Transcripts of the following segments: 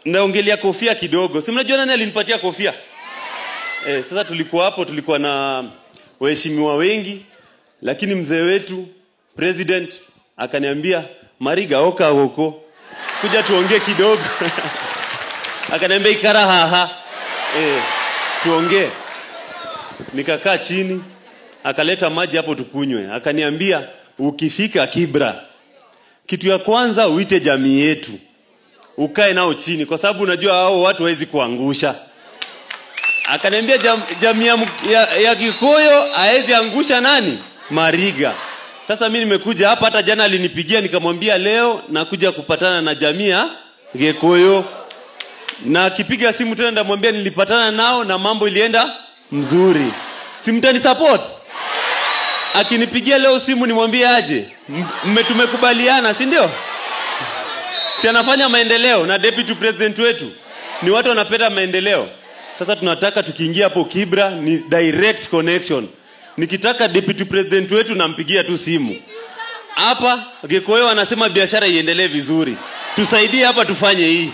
naongelea kofia kidogo si mnajua nani alinipatia kofia eh, sasa tulikuwa hapo tulikuwa na waheshimiwa wengi lakini mzee wetu president akaniambia mariga oka huko kuja tuongee kidogo akaniambia ikara haha eh, tuongee nikakaa chini akaleta maji hapo tukunywe akaniambia ukifika kibra kitu ya kwanza uite jamii yetu ukae nao chini kwa sababu unajua hao watu hawezi kuangusha akaniambia jam, jamii ya, ya, ya kikoyo hawezi angusha nani mariga sasa mi nimekuja hapa hata jana alinipigia nikamwambia leo nakuja kupatana na jamii ya gekoyo na akipiga simu tena ndamwambia nilipatana nao na mambo ilienda mzuri simtani support akinipigia leo simu nimwambie aje mme tumekubaliana si ndio si anafanya maendeleo na deputy president wetu ni watu wanapenda maendeleo sasa tunataka tukiingia hapo kibra ni direct connection nikitaka deputy president wetu nampigia tu simu hapa gekoyo anasema biashara iendelee vizuri tusaidie hapa tufanye hii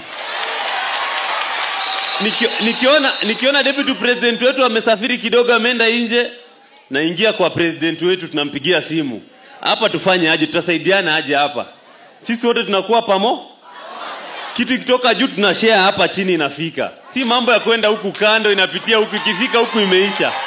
Nikio, nikiona nikiona deputy president wetu amesafiri kidogo ameenda nje naingia kwa president wetu tunampigia simu hapa tufanye aje tutasaidiana aje hapa sisi wote tunakuwa pamo kitu ikitoka juu tunashare hapa chini inafika si mambo ya kwenda huku kando inapitia huku ikifika huku imeisha